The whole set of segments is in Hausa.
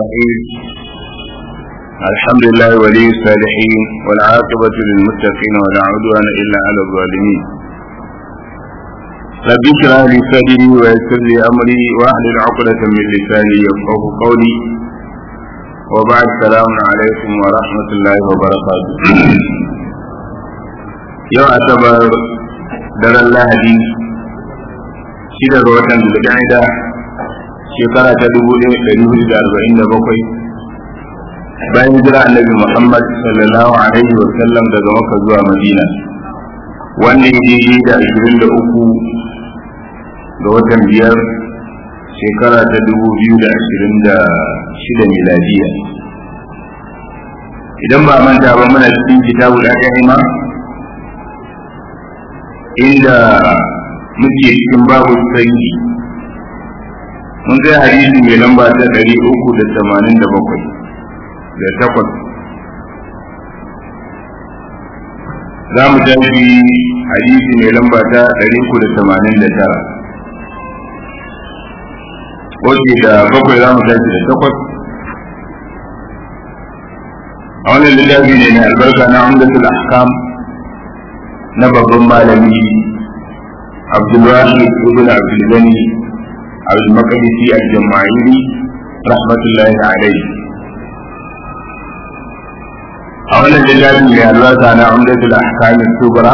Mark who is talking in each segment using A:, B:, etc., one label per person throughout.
A: الرحيم الحمد لله ولي الصالحين والعاقبة للمتقين ولا عدوان إلا على الظالمين رب اشرح لي صدري ويسر لي أمري واحلل عقدة من لساني يفقه قولي وبعد السلام عليكم ورحمة الله وبركاته يوم أعتبر در الله دي shida ga watan zulqa'ida shekara ta dubu ɗaya ɗari hudu da arba'in da bakwai bayan jira annabi muhammad sallallahu alaihi wa sallam daga maka zuwa madina wanda ya daidai da ashirin da uku ga watan biyar shekara ta dubu biyu da ashirin da shida miladiya idan ba manta ba muna cikin kitabu da ma inda muke cikin babu sanyi mun kai hadisi mai lamba ta ɗari uku da tamanin da bakwai da takwas za mu tafi hadisi mai lamba ta ɗari uku da tamanin da tara wace da bakwai za mu tafi da takwas a wannan littafi ne mai albarka na umdatul ahkam na babban malami عبد الواحد بن عبد الغني عبد المقدسي الجماعيري رحمة الله عليه أولا لله لله أنا عمدة الأحكام الكبرى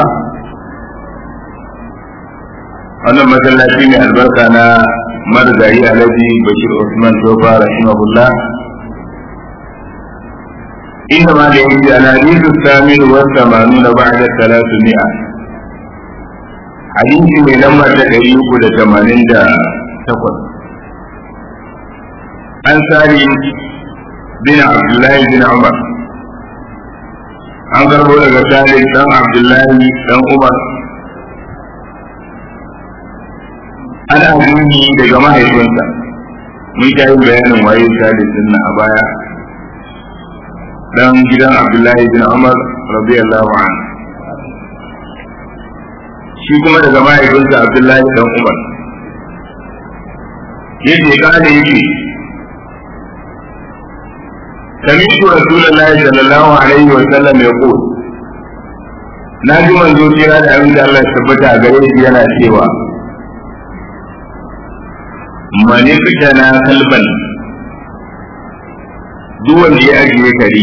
A: أنا مثلا في البركة أنا مرزعي الذي بشير عثمان توفى رحمه الله إنما ليس الحديث الثامن والثمانون بعد الثلاثمائة hadisi mai lamba ta ɗari uku da tamanin da takwas an sari bin abdullahi bin umar an karbo daga sari dan abdullahi dan umar ana nuni daga mahaifinsa mun ta yi bayanin waye sari sunna a baya dan gidan abdullahi bin umar radiyallahu anhu shi kuma daga mahaifinsa Abdullahi dan Umar yake kane yake سمعت رسول الله صلى الله عليه وسلم يقول na ji manzo kira da abin da Allah ya tabbata a gare shi yana cewa mani fita na kalban duk wanda ya ajiye kare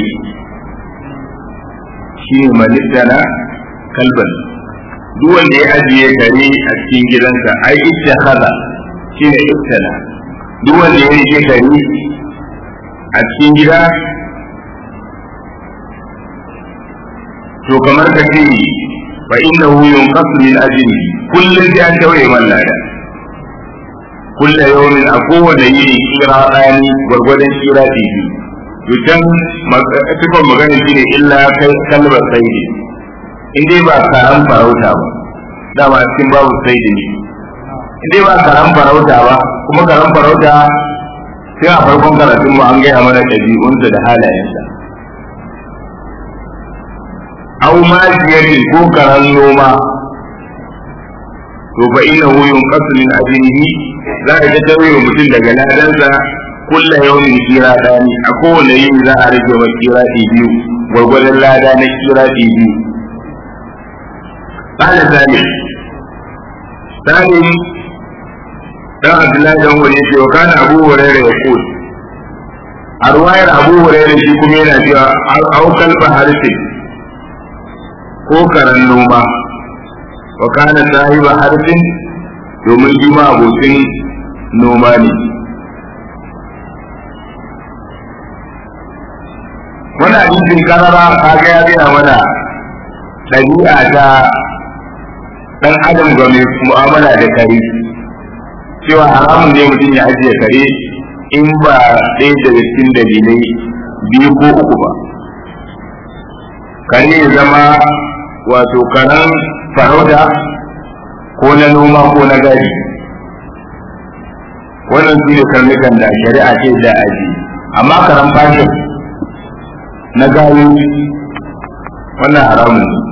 A: shi ne mani fita na kalban duk wanda ya ajiye kare a cikin gidansa ai ita haza shi ne iftala duk wanda ya rike kare a cikin gida to kamar ka ce fa innahu yunqasu min ajli kullun da an tawaye man lada kullu yawmin a kowane yini kira ɗani gwargwadon kira biyu to can tukon magana shine illa kai kalmar sayyidi in dai ba karan farauta ba dama cikin babu sai da ni in dai ba karan farauta ba kuma karan farauta sai a farkon karatun mu an gaya mana ɗabi'unsa da halayensa au ma jiyari ko karan noma to fa inna hu yunqasu min ajrihi za a ta wa mutum daga ladansa kulla yawmin kira dani a kowane yini za a rage wa kira biyu gwargwadon lada na kira biyu قال ثاني ثاني dan Abdullahi dan wani ce wa kana Abu Hurairah ya kul a ruwayar Abu Hurairah shi kuma yana cewa au kalba harfi ko karan noma wa kana sahiba harfin domin shi ma abokin noma ne wannan hadisin karara kaga ya gaya mana ɗabi'a ta dan adam ga mai mu'amala da kare cewa haramun ne mutum ya ajiye kare in ba ɗaya daga cikin dalilai biyu ko uku ba kare ya zama wato karen farauta ko na noma ko na gari wannan su ne karnukan da shari'a ce da aji amma karen fashin na gari wannan haramun ne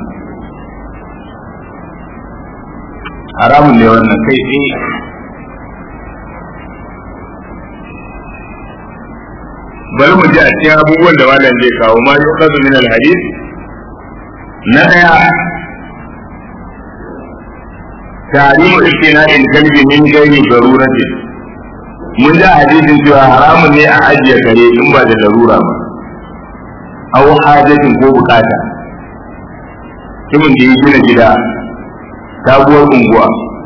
A: haramun ne wannan kai tsaye bari mu ji a cikin abubuwan da malam zai kawo ma yau kasu min alhadis na daya tarimu istina in kalbi min gairi darurati mun ji hadisin cewa haramun ne a ajiye kare in ba da larura ba aw hajatin ko bukata kimin da ya gina gida sabuwar unguwa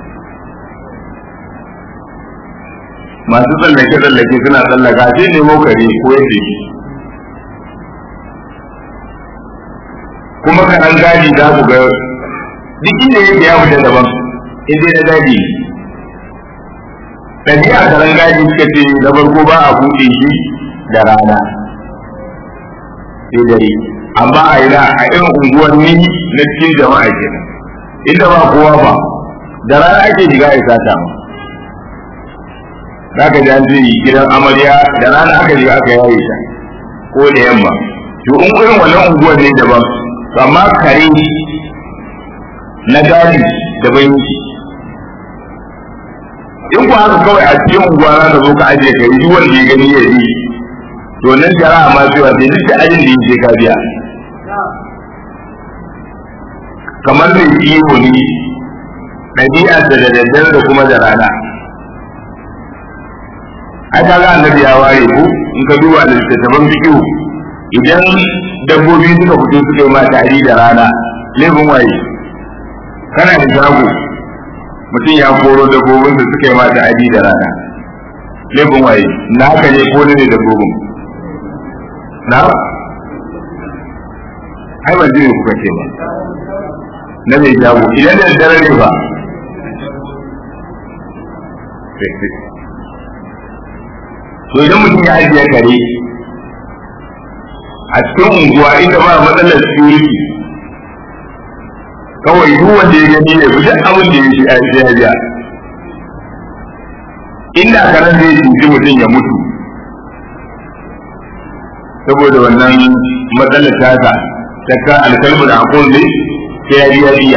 A: masu tsallake tsallake suna tsallaka sai nemo kare ko yadda shi kuma kaɗan gadi za ku ga duk inda yake ya fita daban inda na gadi ɗabi'a karan gadi suka ce na farko ba a buɗe shi da rana sai dare amma a yi a irin unguwanni na cikin jama'a kenan inda ba kowa ba da rana ake shiga ya sata ma za ka ji an ce gidan amarya da rana aka shiga aka yaye ta ko da yamma to in irin wannan unguwar ne daban to amma kare na gadi daban yake in ku haka kawai a cikin unguwa za ka zo ka ajiye kare duk wanda ya gani ya yi to nan jara'a ma cewa sai duk da ajin da yake ka biya kamar mai kiwo ne ɗabi'a da da daddare da kuma da rana ai ka ga annabi ya ware ku in ka duba da littattafan fikihu idan dabbobi suka fito suka yi ma tari da rana laifin waye kana da shago mutum ya koro dabbobin da suka yi ma tari da rana laifin waye na haka ne ko ne dabbobin na ai ban jini kuka ce ba na mai shago idan da dare ne ba to idan mutum ya ajiye kare a cikin unguwa inda ba matsalar security kawai duk wanda ya gani ne duk abin da ya shi a ya biya inda karen zai cuci mutum ya mutu saboda wannan matsalar tasa ta ka alkalmu da akon ne sai ya biya biya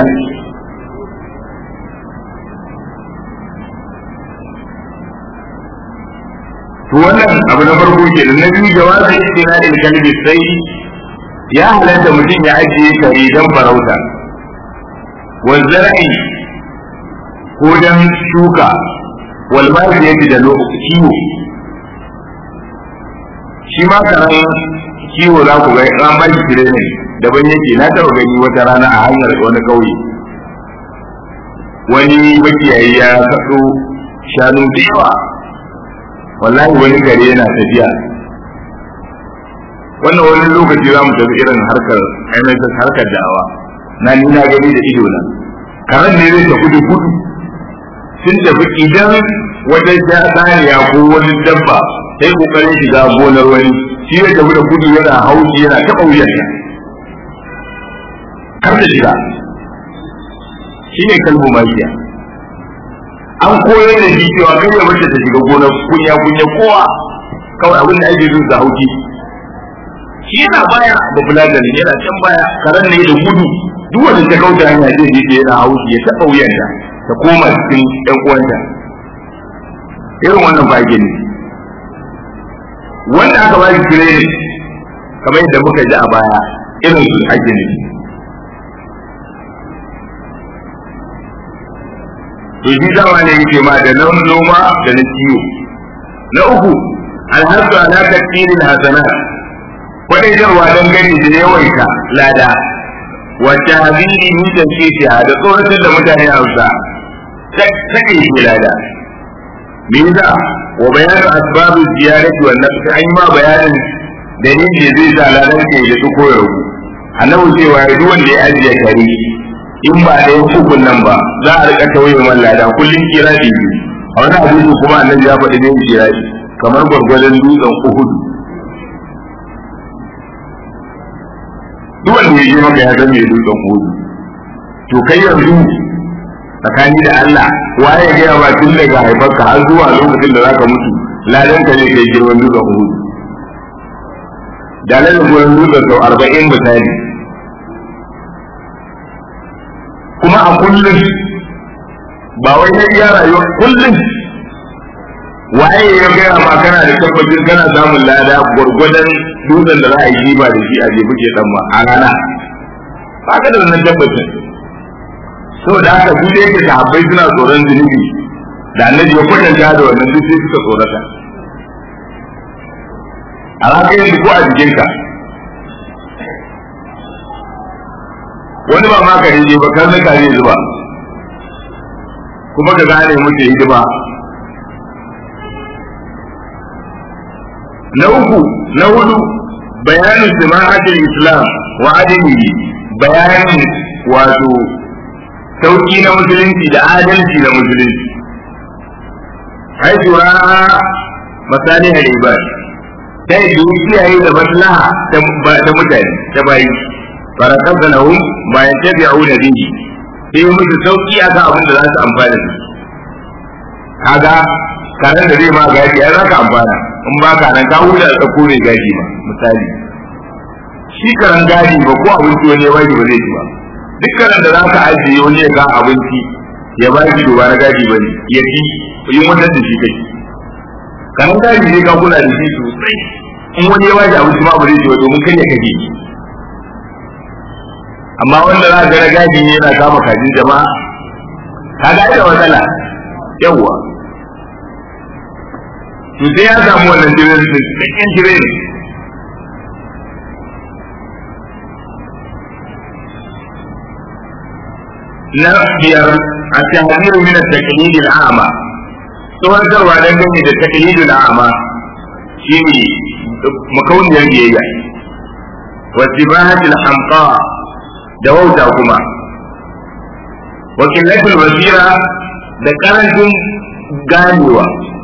A: to wannan abu na farko ke da na biyu jawabin istinadin kalbi sai ya halatta mutum ya ajiye kare don farauta wazzara'i ko don shuka walmari ya da kiwo shi ma karan kiwo za ku ga ran ba shi training daban yake na taɓa gani wata rana a hanyar wani ƙauye wani makiyayi ya kaɗo shanu da yawa wallahi wani gari yana tafiya wannan wani lokaci za mu tafi irin harkar MSS harkar da'awa na ni na gani da ido na karen ne zai tafi da gudu sun tafi idan wata saniya ko wani dabba sai kokarin shiga gonar wani shi ya tafi da gudu yana haushi yana taɓa wuyarta kar da shiga shi ne kalbu mafiya an koyar da shi cewa kai ya mace ta shiga gonar kunya kunya kowa kawai abin da ake so da hauki shi yana baya ba bulagar yana can baya karen ne da gudu duk wanda ta kauta hanya zai je yana hauki ya taɓa wuyanta ta koma cikin ɗan uwanta irin wannan ba ne wanda aka ba shi training kamar yadda muka ji a baya irin su ake ne to shi dama ne yake ma da nan noma da na kiwo na uku alhasu ala takdirin hasanat kwadaitarwa don gani da yawaita lada wacce habiri ni da ke da tsoratar da mutane hausa take shi lada me yasa wa bayanu asbabu ziyarati wan nafs an ma bayanin dalilin da zai sa ladan ke da su koyar annabi cewa duk wanda ya ajiye kare in ba da hukun nan ba za a rika tauye man lada kullum kiradi a wani hadisi kuma annabi ya faɗi ne kiradi kamar gwargwadon dutsen Uhud duk wanda ya je maka ya zama dutsen Uhud to kai yanzu tsakani da Allah waye ya gaya ba tun daga haifarka har zuwa lokacin da zaka mutu ladan ka ne kai girman dutsen Uhud da ladan gurin dutsen sau arba'in misali kuma a kullum ba wai na iya rayuwa kullum waye ya gaya ma kana da tabbacin kana samun lada gwargwadon dutsen da za a yi jiba da shi a jefi ke dan ma a rana ba ka da wannan tabbacin saboda haka duk da yake sahabbai suna tsoron zunubi da annabi ya kwatanta da wannan duk sai suka tsorata a raka yanzu ko a jikinka wani ba ma ka rije ba kan ka ne zuba kuma ka gane muke hidima na uku na hudu bayanin jama'atul islam wa adamihi bayanin wato sauki na musulunci da adalci na musulunci haitu ra'a masalih al-ibad sai da kiyaye da maslaha ta mutane ta bayi farakar lahum bayan tabi'una bihi sai musu sauki akan abin da za su amfana da kaga karen da zai ma gaji ya zaka amfana in ba ka nan ka huta da ko ne gaji ba misali shi karen gaji ba ko abinci wani ya baki ba zai ci ba duk karen da zaka ajiye wani ya ga abinci ya baki to ba na gaji ba ne ya ci yi mutar da shi kai karen gaji ne ka kula da shi sosai in wani ya baki abinci ma ba zai ci ba domin kai ya kaje amma wanda za ga na gaji ne yana kama kajin jama'a ka ga da matsala yawwa to sai ya samu wannan jirin da cikin jirin na biyar a tahziru min at-taqlid al-a'ma tsoharwa dangane da taqlid al-a'ma shine makauniyar biyayya wa tibahat al-hamqa da wauta kuma wa qillatul basira da karancin ganewa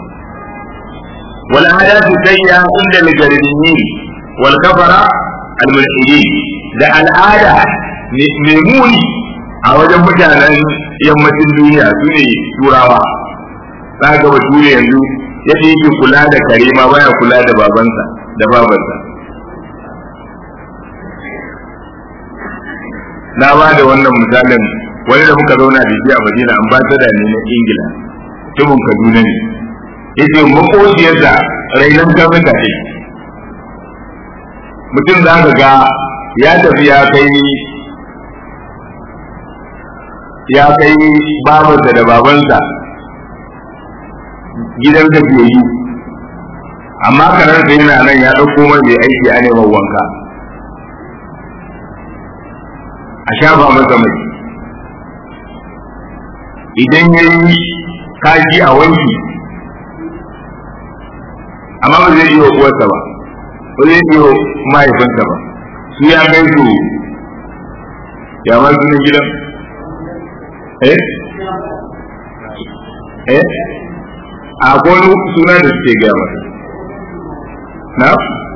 A: wal ahadath sayya inda al-jarimiyin wal kafara al-mulhidin da al'ada mai muni a wajen mutanen yammacin duniya su ne turawa za ga bature yanzu yadda yake kula da kare ma baya kula da babansa da babansa na ba da wannan misalin wani da muka zauna da shi a madina an ba ta da ne na ingila tubun kaduna ne yace makociyarsa rainan karnuka ce mutum za ka ga ya tafi ya kai ya kai babarsa da babansa gidan da ke yi amma karar da yana nan ya ɗauko mai mai aiki a neman wanka a shafa masa mai idan ya yi kaji a wanki amma ba zai iya uwarsa ba ba zai iya mahaifinsa ba su ya kai su ya ma sunan gidan eh eh a wani suna da suke gaya masa na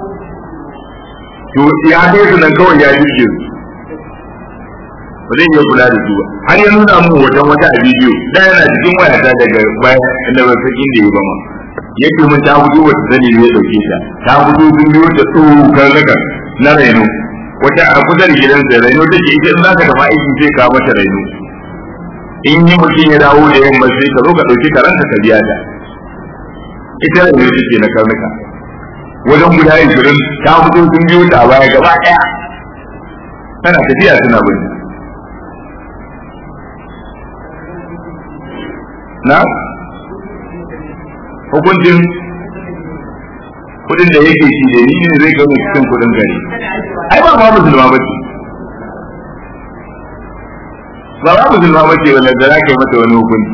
A: to ya kai su nan kawai ya jirge su ba zai iya kula da su ba har ya nuna mu wajen wata a bidiyo da yana cikin wayata daga bayan inda ba san inda ya ba ma yake mun ta fito wata sani ne ya dauke ta ta fito sun biyo ta tsokar daga na raino wata a kusa da gidansa raino take ita in za ka tafi aiki sai ka mata raino in yi mutum ya dawo da yamma sai ka zo ka ɗauki karanta ka biya ta ita da ne take na karnuka wajen guda ishirin ta fito sun biyo ta baya gaba ɗaya tana tafiya suna bin na hukuncin kudin da yake shi da ni ne zai kai cikin kudin gari ai ba ma musulma ba ce ba ba musulma ba ce wanda za ka yi mata wani hukunci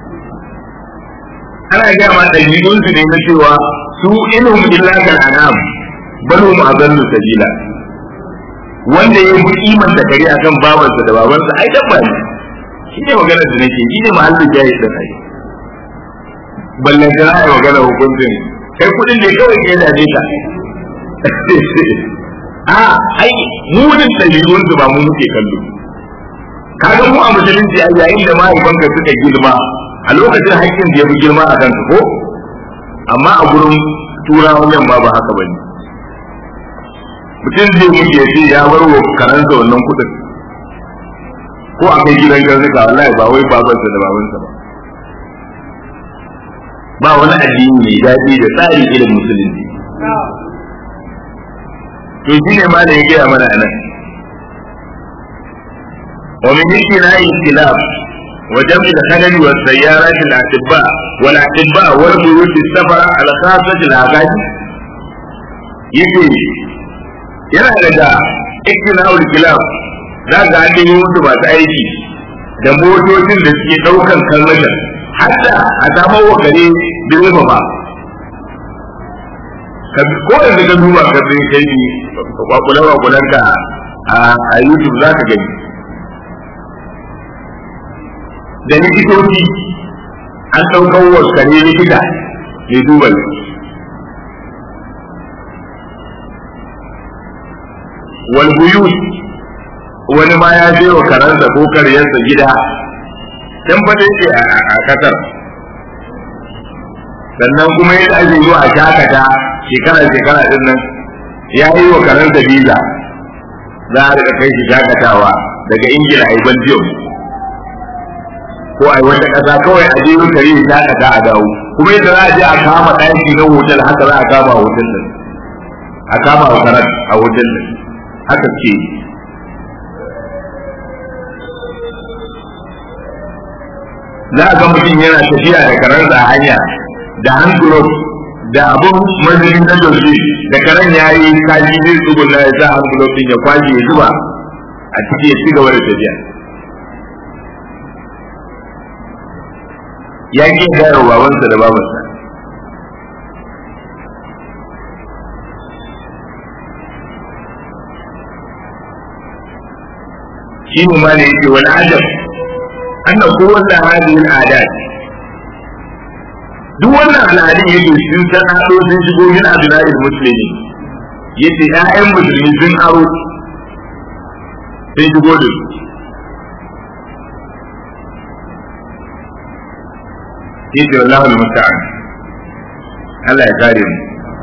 A: ana gaya ma ɗabi'un su ne na cewa su inhum illa kal anam bal hum adallu sabila wanda ya fi kiman da kare akan babansa da babansa ai dabba ne shi ne maganar da nake shi ne mahallin jayi da kai ballan da ai magana hukuncin kai kudin da kawai ke da ka a ai munin ɗabi'un su ba mu muke kallo kaga mu a musulunci a yayin da mahaifanka suka girma a lokacin haƙƙin da ya fi girma a kanka ko amma a gurin turawan yamma ba haka bane mutum zai muke ce ya bar wa karansa wannan kuɗin ko a kai gidan karnuka wallahi ba wai babansa da babansa ba ba wani addini mai daɗi da tsari irin musulunci to shi ne ma da ya gaya mana nan wa min istinai khilaf wa jam'i al-khalal wa sayyarat al-atibba wal atibba wal buyut as-safara al-khassah al-aqad yace yana daga istinai khilaf za ga an yi musu masu aiki da motocin da suke daukan kalmatan hatta a samar wa kare direba ba ko da ka duba ka sai kai ni kwakule kwakulen ka a YouTube za ka gani da likitoci an ɗaukar wa kare likita mai duba wal buyut wani ma ya je wa karansa ko karyarsa gida dan fa yake a kasar sannan kuma yadda ake zuwa a shakata shekara shekara din nan ya yi wa karansa biza za a rika kai shi shakatawa daga ingila a yi belgium ko a yi wata ƙasa kawai a je kare ya shakata a dawo kuma yadda za a je a kama ɗaki na hotel haka za a kama a hotel din a kama a karan a hotel din haka ke za a ga mutum yana tafiya da karansa a hanya da handglove da abun mazinin na doshi da karen ya yi kaji zai tsuguna ya sa handglove din ya kwaje ya zuba a ciki ya ci gaba da tafiya ya ƙi gaya wa babansa da babansa shi ne ma da yake wani ajab أن قوة هذه العادات duk wannan al'adun yake sun san ado sun shigo min abdullahi musulmi yace ƴaƴan musulmi sun aro sun shigo da su yace wallahu musta'an Allah ya kare mu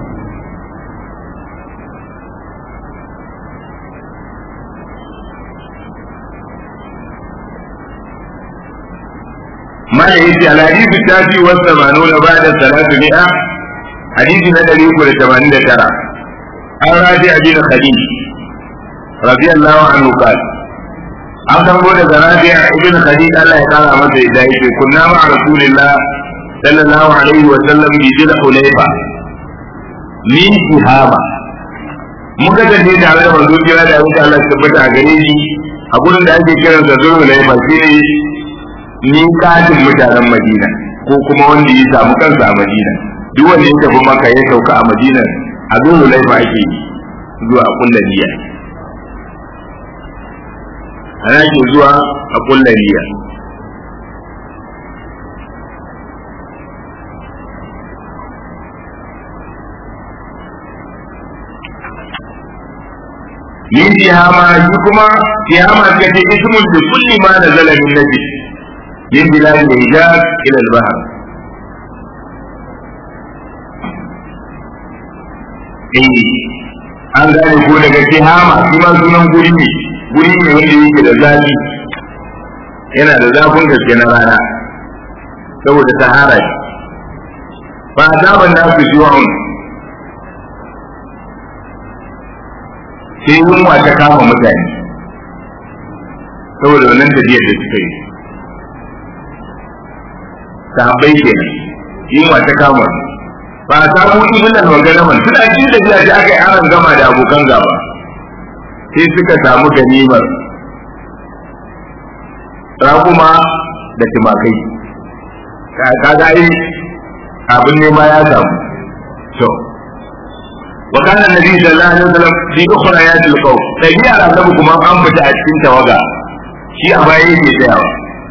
A: ما يجي على حديث التاسع والثمانون بعد ثلاثمائة حديث ندري كل ثمانين ترى عن رافع بن خديج رضي الله عنه قال an karbo daga rabi'a ibn khadij Allah ya kara masa da yake kunna ma rasulillah sallallahu alaihi wa sallam bi jil hulayfa min tihama muka tafi tare da manzo kira da wuce Allah ya tabbata a gare shi a gurin da ake kiransa zul hulayfa shine miƙatin mutanen Madina ko kuma wanda ya samu kansa a Madina duk wanda ya tafi maka ya sauka a Madina a zuwa laifa ake zuwa kulla niyya ana ke zuwa a kulla niyya min tihama shi kuma tihama ka ce ismul bi kulli ma nazala min nabi من بلاد الحجاز إلى البحر an gane ko daga tihama shi ma sunan guri ne guri ne wanda yake da zafi yana da zafin gaske na rana saboda sahara shi ba a zaban da su shi wa'un sai yunwa ta kama mutane saboda wannan tafiyar da suka yi sahabbai ke yunwa ta kama ba a samu ibilan wanganaman suna cikin da biya aka yi aron gama da abokan gaba sai suka samu ganimar rakuma da timakai kaga yi abin nema ya samu to wa kana nabi sallallahu alaihi wasallam fi ukhrayatil qaw tabi'a annabi kuma an fita a cikin tawaga shi a baya yake tsayawa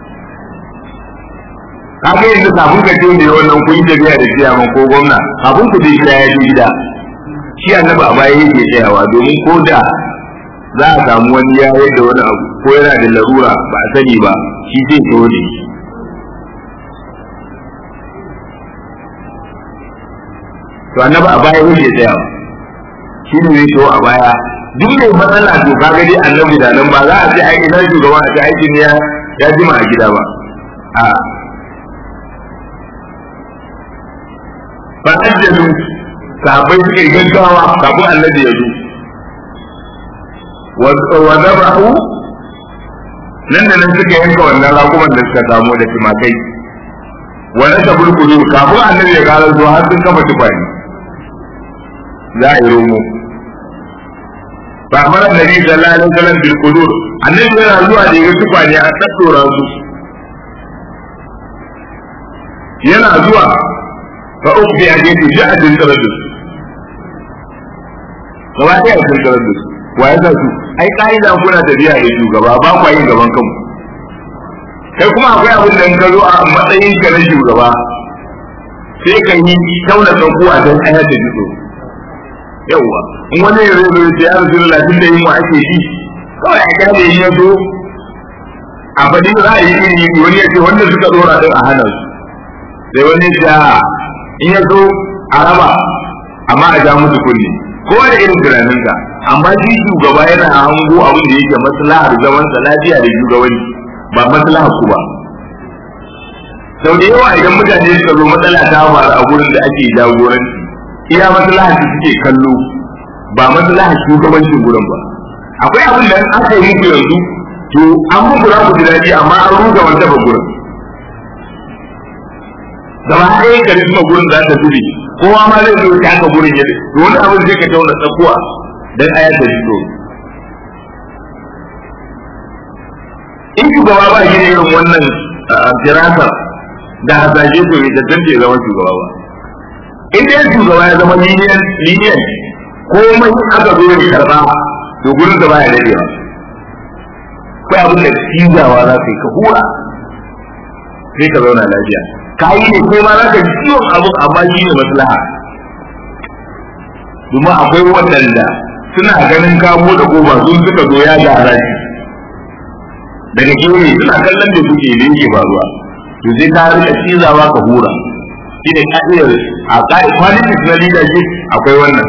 A: kaga yanzu kafin ka ce ne wannan kun yi tafiya da ciyaman ko gwamna kafin ku je gida ya je gida shi annabi a baya yake tsayawa domin ko da za a samu wani ya yadda wani abu ko yana da larura ba a sani ba shi zai tsoro ne to annabi a baya yake tsayawa shi ne zai so a baya duk mai matsala to kaga dai annabi da nan ba za a ce ai ina shugaba a ce aikin ya ya jima a gida ba a fa ajjalu sahabbai suka yi gaggawa kafin annabi ya zo wa zabahu nan da nan suka yanka wannan rakuman da suka samu da timakai wa nasa bulkudu kafin annabi ya gara zuwa har sun kafa tufani za a yi romo fa amara annabi sallallahu alaihi wasallam bil qudur annabi yana zuwa da ya tufani a tattora su yana zuwa fa ukbi a gefe shi a dinkarar da su gaba ɗaya a dinkarar da su wa ya su ai ka'ida kuna tafiya da shugaba ba kwa yin gaban kanku kai kuma akwai abin da ka zo a matsayin ka na shugaba sai ka yi tauna tsakuwa don ayar da jiso yawwa in wani ya zo ya ya rasu latin da yin wa ake yi kawai a kada yi ya zo a faɗi ra'ayi iri iri wani ya ce wanda suka dora din a hana su sai wani ya ce in ya zo a raba amma a ja musu kunne kowa da irin tunaninsa amma shi shugaba yana hango abin da yake maslahar zaman sa lafiya da shugabanci ba maslahar ku ba sau da yawa idan mutane suka zo matsala ta faru a gurin da ake jagoranci iya maslahar su suke kallo ba maslahar shugabancin gurin ba akwai abin da aka yi muku yanzu to an muku za ku ji daɗi amma an ruga wanda ba gurin gaba ɗaya karisma gurin za ta zube kowa ma zai zo ta haka gurin yadda to wani abin zai ka tauna tsakuwa dan ayar da fito in shugaba ba shi irin wannan firasar da hasashe to bai tantance zama shugaba ba in dai shugaba ya zama liniyan liniyan komai aka zo ya karba to gurin da baya dadewa kai abin da cizawa za ka yi ka hura sai ka zauna lafiya ka yi ne kai ma za ka ji ciwon abin amma shi ne maslaha domin akwai waɗanda suna ganin ka da kofa sun suka zo ya gyara shi daga gefe suna kallon da kuke da yake faruwa to sai ka rika cizawa ka hura shi ne ka'idar a ka'i qualities na leadership akwai wannan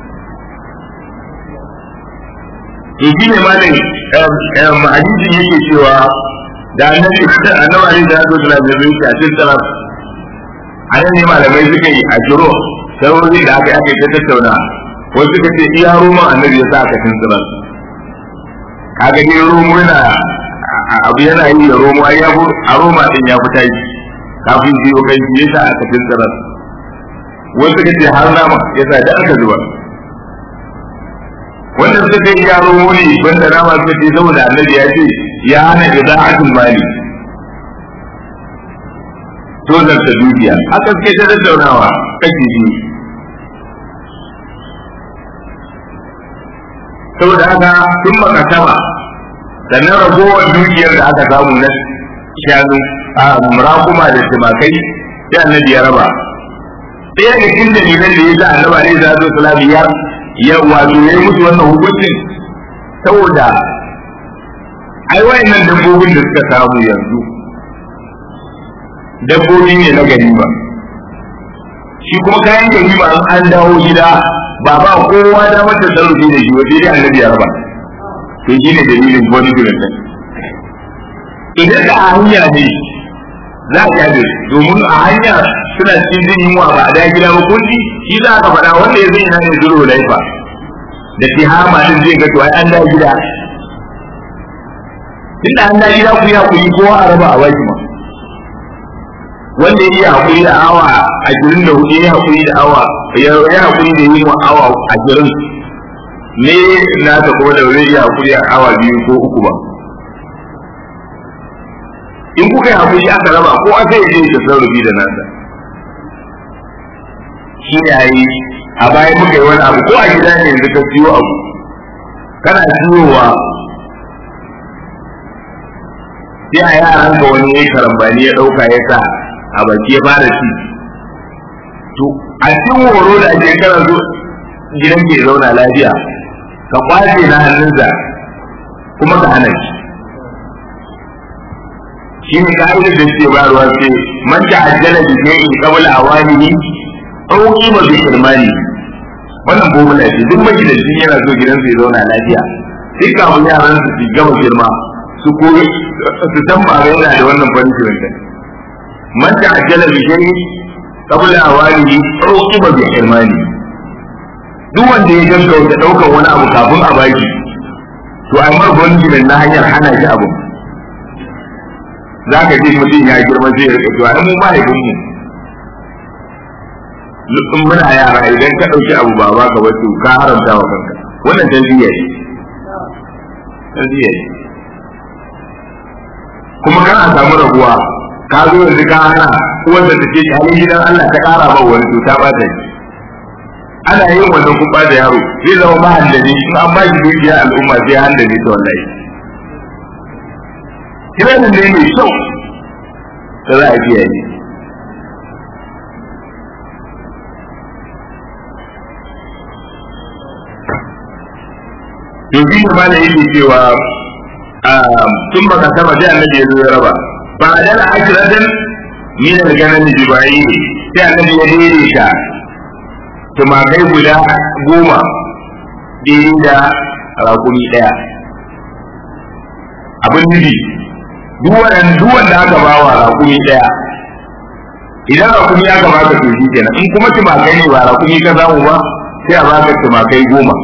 A: to shi ne malam hadisin yake cewa da annabi annabi alaihi salatu wasallam ya zuci a cikin salaf a nan ne malamai suka yi a jiro sarori da aka aka ta tattauna wasu suka ce iya roman annabi ya sa aka cin salaf kaga ne romo yana abu yana yi da romo ai ya a roma din ya fita yi kafin biyo kai ya sa aka cin salaf wasu suka ce har nama ya sa da aka zuba wanda suka yi ya romo ne banda nama suka ce saboda annabi ya ce ya hana ida'atul mali tozar ta dukiya haka suke ta tattaunawa kashi biyu saboda haka sun makasama sannan ragowar dukiyar da aka samu na shanu a murakuma da tumakai sai annabi ya raba ɗaya da cikin dalilan da ya sa annabi alaihi salatu wasalam ya ya wato ya yi musu wannan hukuncin saboda ai wayannan dabbobin da suka samu yanzu dabbobi ne na ganima shi kuma kayan ganima an dawo gida ba ba kowa da mata sarrafi da shi wajen dai annabi ya raba to shi ne dalilin wani gurin nan idan da a hanya ne za a yi domin a hanya suna cikin jin yunwa ba a da gida ba kulli shi za ka faɗa wanda ya zai hanyar zuru laifa da tihama din zai ga to ai an da gida tunda an da gida ku ya ku yi kowa a raba a baki ma wanda ya yi hakuri da awa ashirin da hudu ya hakuri da awa ya hakuri da yi wa awa ashirin ne na ta kuma da zai yi hakuri a awa biyu ko uku ba in kuka yi hakuri aka raba ko aka yi zai tasarrufi da nasa shi ne a yi a bayan muka yi wani abu ko a gida ne yanzu ka siyo abu kana siyowa sai a yaran ka wani ya karambani ya ɗauka ya sa a baki ya fara ci to a cikin horo da ake kana zo gidan ke zauna lafiya ka kwace na hannunsa kuma ka hana shi shi ne ka'idar da suke bayarwa ce man ta'ajjala bi shay'in qabla awanihi aw qima bi kirmani wannan bomula ce duk magidancin yana so gidansa ya zauna lafiya sai kafin yaran su su gama girma su koyi su san ba yana da wannan punishment din man ta'ajjala bi shay'in qabla awalihi uqiba bi hirmani duk wanda ya gaggauta daukar wani abu kafin a baki to a mar gunjimin na hanyar hana shi abu za ka ji mutum ya girma zai rika to ai mu mahaifinmu in muna yara idan ka ɗauki abu ba ba ka wato ka haramta wa kanka wannan tarbiyya ne tarbiyya ne kuma kana samu rabuwa ka zo yanzu ka hana uwar da take halin gidan Allah ta ƙara ba wani to ta bata shi ana yin wannan kun bada yaro zai zama mahallaji in an ba shi dukiya al'umma sai handale ta wallahi kiran ne mai kyau da za a biya ne to shi ne ma da yake cewa tun baka sama sai annabi ya zo ya raba ba a dala akiratan min al-ganan jibai sai annabi ya dire ta tumakai guda goma ɗaya da rakumi ɗaya abin nufi duk wanda aka ba wa rakumi ɗaya idan rakumi aka baka to shi kenan in kuma tumakai ne ba rakumi ka samu ba sai a baka tumakai goma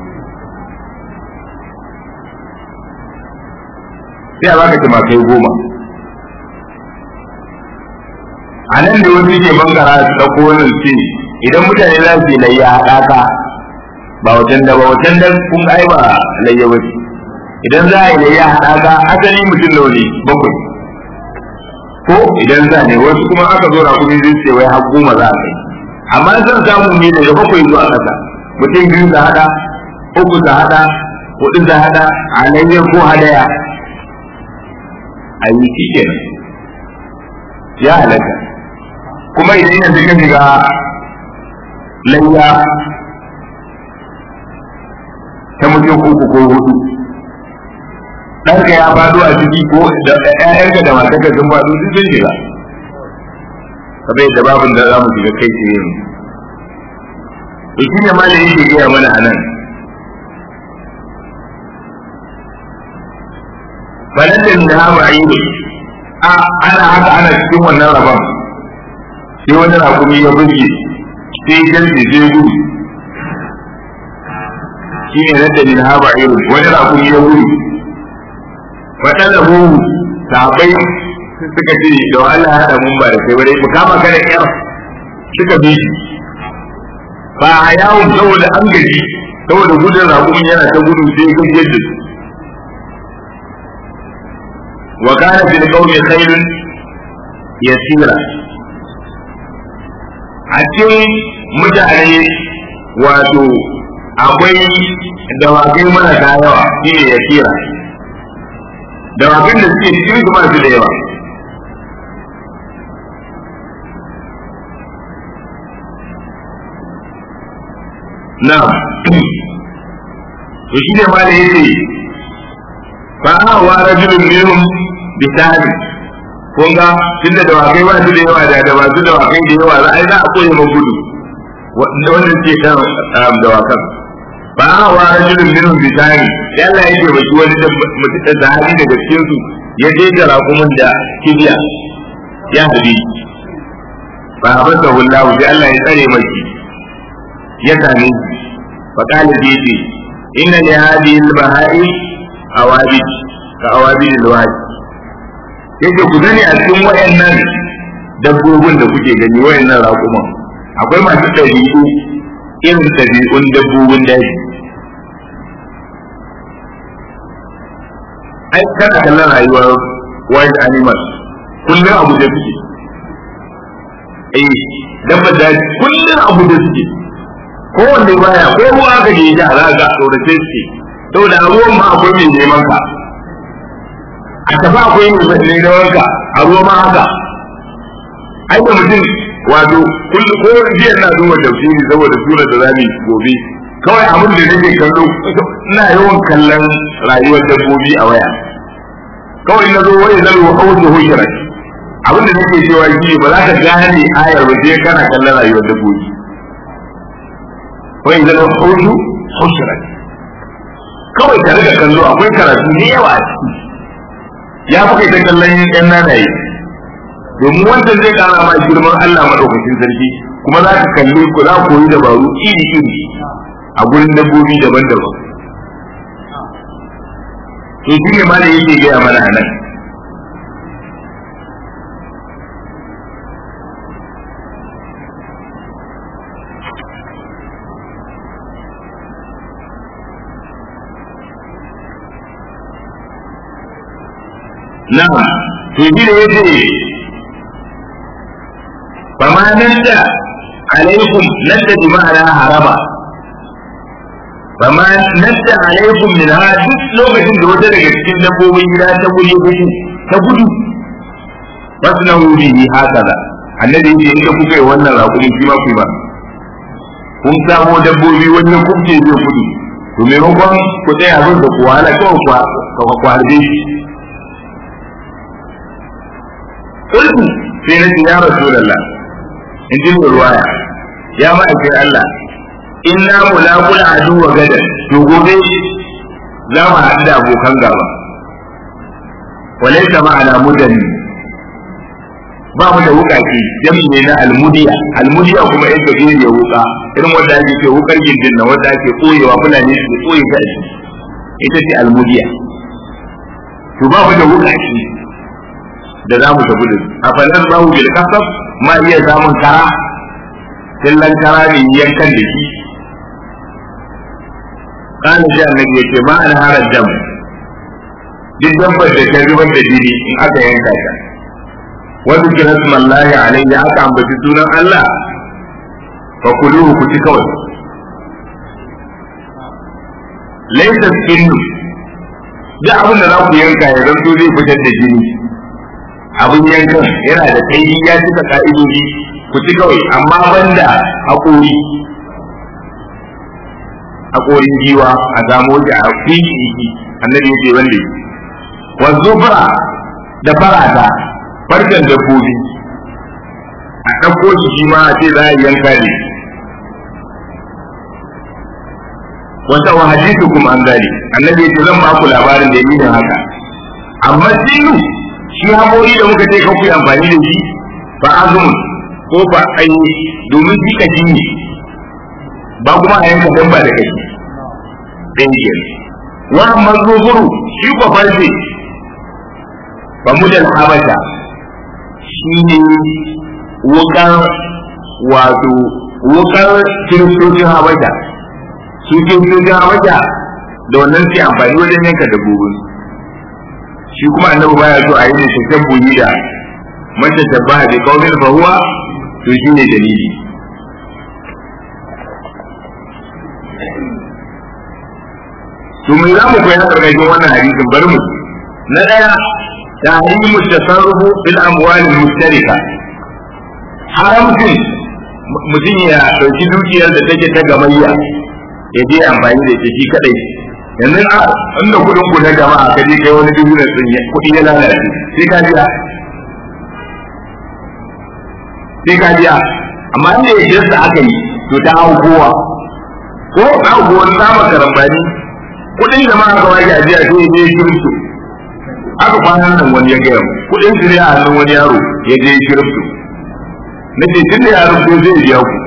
A: sai a baka tumakai goma a nan da wasu ke bangara su ɗauko wani ce idan mutane za su yi layya haɗaka ba wajen da ba wajen da kun ai ba layya ba idan za a yi layya haɗaka asali mutum nawa ne bakwai ko idan za ne wasu kuma aka zo rakumi zai ce wai har goma za a kai amma zan samu ne daga bakwai zuwa ƙasa mutum biyu za haɗa uku za haɗa hudu za haɗa a layya ko hadaya a yi shi kenan ya halatta kuma idan yanzu ka shiga layya ta mutum uku ko hudu ɗanka ya faɗo a ciki ko da ƴaƴanka da matarka sun faɗo duk sun shiga kamar yadda babin da za mu shiga kai ce yin to shi ne ma da yake gaya mana a nan balan da min ha ma'idu a ana haka ana cikin wannan rabon sai wani rakumi ya burge sai garbe sai gudu shi ne na dalil ha ma'idu wani rakumi ya gudu faɗa da hu sabai suka ce da Allah ya haɗa mun ba da kai bare mu kama kada kyar suka bi shi ba a yawo saboda an gaji saboda gudun rakumin yana ta gudu sai gajiyar da su وكان في القوم خيل يسيرا a cikin mutane wato akwai dawakai marasa yawa shi ne ya kira dawakan da suke cikin su masu da yawa na to shi ne ma da yake fa wa rajulun minhum bisani kun ga tunda da wakai ba su da yawa da da masu da wakai da yawa za a yi za a koyi gudu wanda ke kan da wakan ba a wa rajulun minhum bisani yalla yake baki wani da mutum da hali daga cikin su ya je da rakumin da kibiya ya hadi ba a basa hullahu sai Allah ya tsare maki ya same shi fa qala bi inna li hadhihi al-baha'i awabid ka awabid al-wahid yake ku gani a cikin wayannan dabbobin da kuke gani wayannan raƙuman akwai masu ɗabi'u irin ɗabi'un dabbobin daji ai kana kallon rayuwar wild animals kullum abu da suke eh dabba daji kullum abu da suke kowanne baya ko ruwa aka je ja za ga tsorace suke saboda ruwan ma akwai mai neman ka a tafi akwai mai ne da wanka a ruwa ma haka ai da mutum wato kullu ko jiya na duba tafsiri saboda sura da zamu gobe kawai abin da nake kallo ina yawan kallon rayuwar dabbobi a waya kawai na zo wani na ruwa hausa hujjar abin da nake cewa shi ba za ka gane ayar ba sai kana kallon rayuwar dabbobi wai zama hausa hujjar kawai ka riga kallo akwai karatu ne yawa a ciki ya fi kai ta kallon yan nanaye domin wanda zai kara ma girman Allah madaukakin sarki kuma za ka kalli ku za ku yi dabaru iri iri a gurin dabbobi daban-daban to shi ne ma da yake gaya mana a nan na'am to shi da yace fa ma nadda alaikum nadda bi ma'ana haraba fa ma nadda alaikum min ha duk lokacin da wata daga cikin dabbobin gida ta gudu gudu ta gudu fasnahu bihi hakaza annabi yace in kuka yi wannan raƙumin shi ma ku ba kun samo dabbobi wani ya kubce zai gudu to maimakon ku tsaya abin da ku wahala kawai ku harbe shi قلت في نفسي يا رسول الله in ji mai ruwaya ya ma'aikin Allah inna mulaqul adu wa gadan to gobe za mu haɗu da abokan gaba walaysa ma'ana mudanni ba mu da wukaki jami ne na almudiya almudiya kuma yadda ke ya wuka irin wanda ake ce wukar gindin na wanda ake koyewa fulani su koye ta ita ce almudiya to ba mu da wukaki da za mu tafi da a fanar zahu bil kasab ma iya samun kara killan kara ne yankan da shi kana ji annabi yace ma an harar dam duk dabbar da ta zubar da jini in aka yanka ta wani kira smallahi alaihi aka ambaci sunan Allah fa kuluhu ku ci kawai laysa skinnu duk abin da za ku yanka ya zanto zai fitar da jini abin yankan yana da kai ya cika ka'idodi ku ci kawai amma banda haƙori haƙorin giwa a zamo shi a fiki annabi ya ce wanda yi wanzu fara da farata farkon dabbobi a ɗauko shi shi ma a ce za a yanka ne wata wa hadithu kuma an gane annabi ya ce zan ba ku labarin da yi haka amma sinu shi haƙori da muka ce kawai amfani da shi fa azumun ko fa ayi domin shi kashi ne ba kuma a yanka dan ba da kashi ɗin ke wa amma zuzuru shi ko farce fa mudal habasha shi ne wukar wato wukar kiristocin habasha su kiristocin habasha da wannan sai amfani wajen yanka dabbobin shi kuma annabi baya so a yi da tashabbuhi da mace tabbaha bi qaumin fa huwa to shine dalili to me za mu koyi karkashin wannan hadisin bari mu na daya tahrimu tasarrufu bil amwal mustarika haramcin mutum ya dauki dukiyar da take ta gamayya ya je amfani da ita shi kadai yanzu a inda kudin ku na jama'a ka je kai wani business din ya kudi ya lalace sai ka biya sai ka biya amma inda ya jinsa aka yi to ta hau kowa ko na hau kowa sama karambani kudin jama'a ka waje a jiya sai ya je kirifto aka kwanan nan wani ya gaya kudin su ne a hannun wani yaro ya je kirifto na ce tun da yaron ko zai biya ku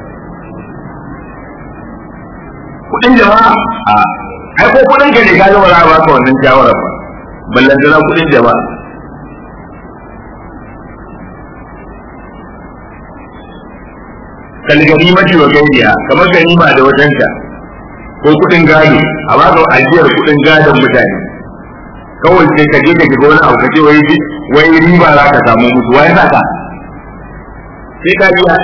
A: kudin jama'a a ai ko kudin ka ne ka ga ba za a baka wannan shawara ba ballan da kudin jama'a kal ganimati wa gairiya kamar ganima da wajenta ko kudin gado a baka ajiyar kudin gadon mutane kawai sai ka je ka shiga wani abu ka ce wai wai riba za ka samu musu wai za ka sai ka biya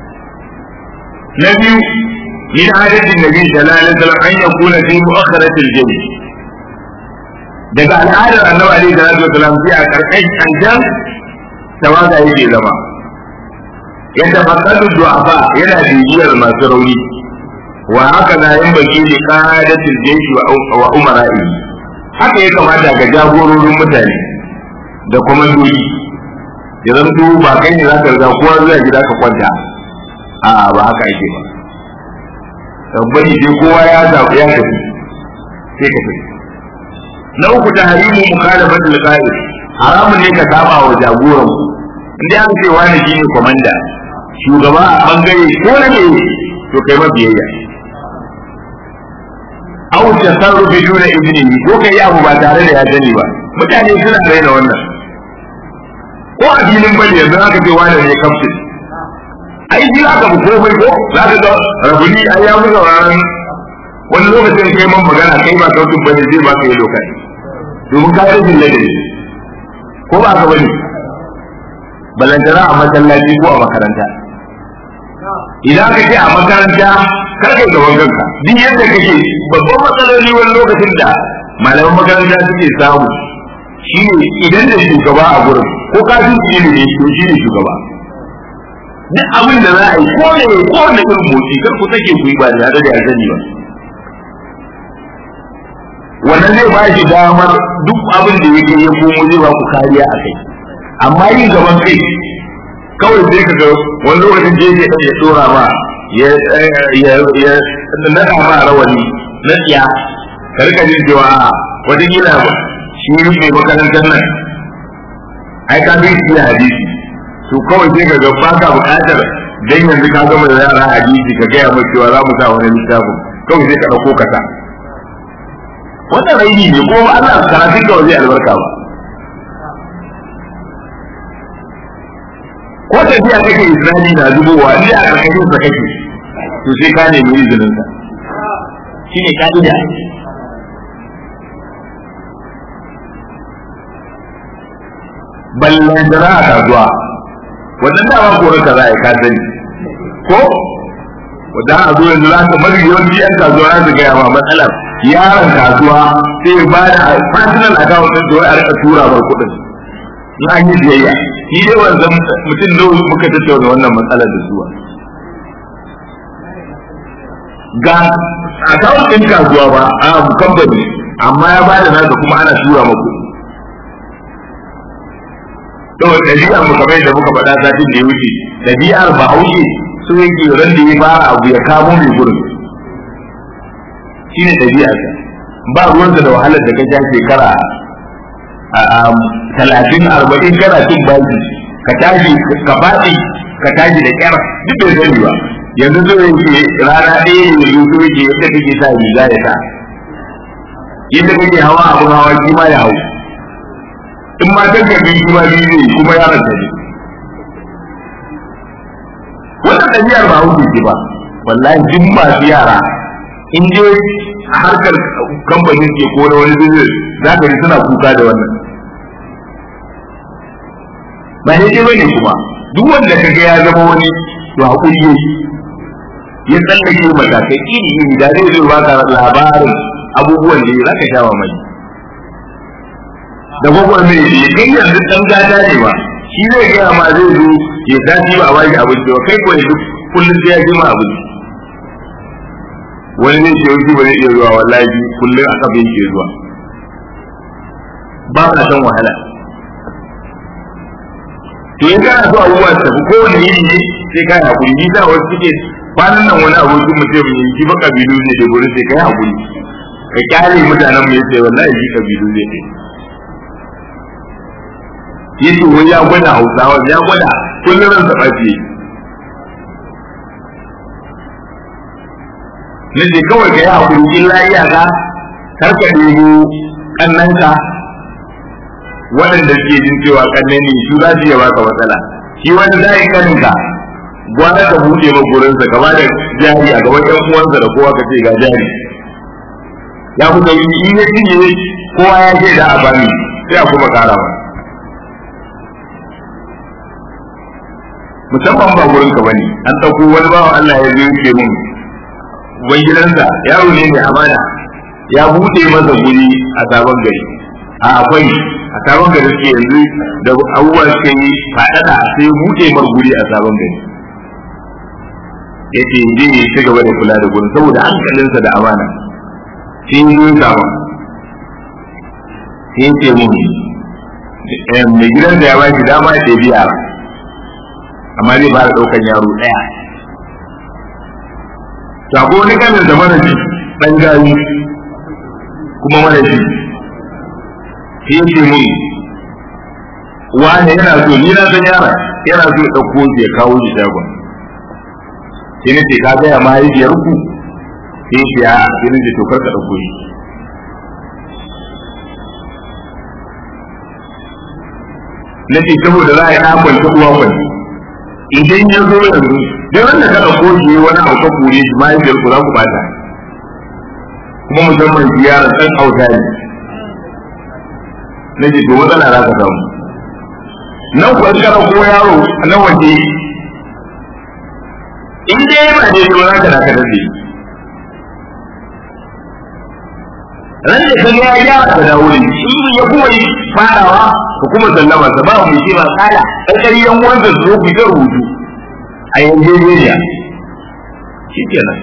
A: na biyu من عادة النبي صلى الله عليه وسلم أن يكون في مؤخرة الجيش daga al'adar annabi alaihi salatu wasalam sai a karkashin kanjan tawaga yake zama yadda fasadu du'afa yana bibiyar masu rauni wa haka na yin baki da qadatul jaysh wa umara'i haka ya kamata ga jagororin mutane da kwamandoji ya zanto ba kai ne za ka riga kowa zuwa gida ka kwanta a ba haka ake ba tabbani sai kowa ya zaɓi ya tafi sai ka tafi na uku ta harimu mukhalafatul qa'id haramun ne ka saba wa jagoran inda aka ce wani shine komanda shugaba a bangare ko na ne to kai mabiyayya au tasarrufi duna izini ko kai abu ba tare da ya sani ba mutane suna raina wannan ko a filin bane yanzu aka ce wani ne kaftin ai shi aka bu komai ko za ka ga rabuni ai ya mu sauraron wani lokacin kai man magana kai ba kaftin bane zai ba ka yi lokaci domin ka yi jin ladabi ko ba ka bane balantana a masallaci ko a makaranta idan ka ce a makaranta kar kai gaban kanka duk yadda kake babban matsaloli wani lokacin da malaman makaranta suke samu shi ne idan da shugaba a gurin ko ka fi ilimi to shi ne shugaba duk abin da za a yi ko ne ko ne irin motsi kar ku take ku yi ba da da ya sani ba wannan zai ba shi damar duk abin da yake ya komo zai ba ku kariya a kai amma yin gaban kai kawai sai ka ga wani lokacin je ya ya tsora ma ya ya ya nada ma rawani na tsiya ka rika jin cewa wata gila shi mai makarantar nan ai ka bi shi hadisi to kawai sai ka ga ba ka buƙatar dan yanzu ka gama da yara hadisi ka gaya mai cewa za mu sa wani littafin kawai sai ka ɗauko ka sa wannan raini ne ko Allah karatun ka zai albarka ba ko tafiya kake Isra'ili na zubowa ni a ƙarƙashin sa kake to sai ka nemi izinin sa shine ka'ida ballan da za a kasuwa wannan dama koran ka za a yi ka sani ko wanda a zo yanzu za ka mafi yawanci yan kasuwa za su gaya ma matsalar yaron kasuwa sai ba da personal account din da a rika tura bar kuɗin in an yi biyayya shi dai wanzan mutum da muka tattauna wannan matsalar da suwa ga account din kasuwa ba a kamfani amma ya bada nasa kuma ana tura maku to ɗabi'ar mu kamar da muka faɗa satin da ya wuce ɗabi'ar bahaushe so yake ran da ya fara abu ya kamo mai gurin shine ɗabi'arsa ba ruwansa da wahalar da ka sha shekara talatin arba'in kana cin baki ka tashi ka faɗi ka tashi da kyar duk bai sani ba yanzu so yake rana ɗaya ne yanzu so yake yadda kake sa riga ya sa yadda kake hawa abin hawa shi ma ya hau in ma ta gabi shi ma biyu ne kuma yaron ta ne wannan ɗabi'ar ba hauke ce ba wallahi duk masu yara in je a harkar kamfanin ke ko na wani business za ka ji suna kuka da wannan ba ne ce bane kuma duk wanda ka ga ya zama wani to hakuri ne ya tsallake matakai iri iri da zai zo baka labarin abubuwan da za ka sha mamaki da gwagwar mai ya kai yanzu dan gada ne ba shi zai gaya ma zai zo ya sati ba a baki abinci ba kai kuwa duk kullum sai ya ji ma abinci wani ne ce wani ba zai iya zuwa wallahi kullum a kafa yake zuwa ba ka san wahala to in kana so abubuwa su tafi kowane yini ne sai ka yi hakuri ni sa wasu suke kwanan nan wani abokin mutum ne shi ba kabilu ne da gurin sai ka yi hakuri ka kyale mutanen mu yace wallahi shi kabilu zai kai yace wai ya gwada hausawa ya gwada kullum ran taɓa ce na ce kawai ka yi hakuri illa iyaka kar ka nemo kannanka waɗanda suke jin cewa kannan ne su za su iya baka matsala shi wani zai kaninka gwada ka buɗe ma gurinsa ka ba da jari a gaban ƴan uwansa da kowa ka ce ga jari ya kuka yi in ya cinye kowa ya ce da a bani sai a kuma kara ba musamman ba gurin ka bane an ɗauko wani bawan Allah ya zo yake mun wani gidansa yaro ne mai amana ya buɗe masa guri a sabon gari a akwai a sabon gari suke yanzu da abubuwa suka yi faɗaɗa sai buɗe mar guri a sabon gari ya ce zai yi ci gaba da kula da gurin saboda hankalinsa da amana sai yi zuwa sabon sai ce mun mai gidan da ya ba shi dama ya ɗebi yara amma zai fara ɗaukan yaro ɗaya sako wani kanin da mana shi ɗan gari kuma mana shi sai ce mun wani yana so ni na san yara yana so ya ɗauko shi ya kawo shi shagon sai na ce ka gaya mahaifiyar ku sai ce a sai na ce to kar ka ɗauko shi na ce saboda za a yi ɗakon ta uwa kwanci idan ya zo yanzu duk wanda ka ɗauko shi wani abu ka kore shi mahaifiyar ku za ku bata kuma musamman ziyarar ɗan auta ne na ce to matsala za ka samu nan kuwa kana ko yaro na waje in dai yana ne to za ka da ka dace ran da ka ya ya ka dawo ne in ya kuma yi fadawa ko kuma sallama sa ba mu ce ba kala kai yan wanda su ku da rubutu a yanzu ne shikenan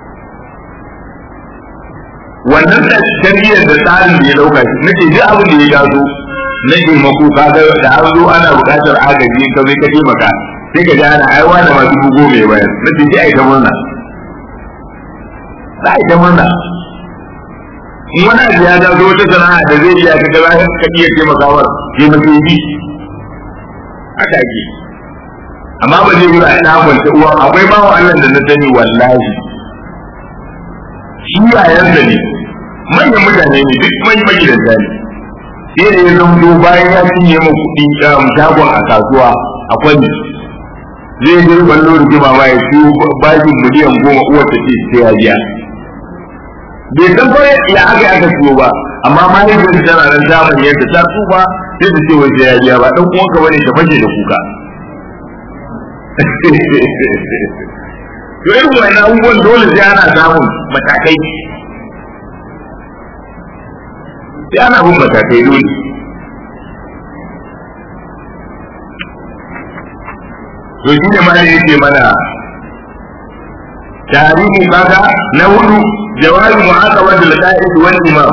A: wannan da tarbiyyar da tsarin da ya dauka shi nake duk abin da ya gaso na taimako ka ga da an zo ana buƙatar agaji ka zai ka taimaka sai ka ji ana aiwa da masu bugo mai bayan na ce ji a ita murna za a ita murna in wani abu ya gaso wata sana'a da zai iya ka ga ka iya taimakawar taimaka bi haka ake amma ba zai wuri a ina kwanta uwa akwai bawa Allah da na sani wallahi shi yayan da ne manyan mutane ne duk manyan magidanta ne sai da ya zamto bayan ya cinye mu kuɗi shagon a kasuwa a kwanne zai je ballo rigima ba ya ciwo bashin miliyan goma uwar ta ce sai ya biya bai san fa ya aka aka ciwo ba amma mahaifiyar tana nan ta yadda ta tsufa sai ta ce wai sai ya biya ba dan uwanka bane ta fashe da kuka to irin wani abubuwan dole sai ana samun matakai sai ana bin matakai dole to shi ne ma yake mana tarihi kaga na hudu jawabi mu'aqabat al-qa'id wal imam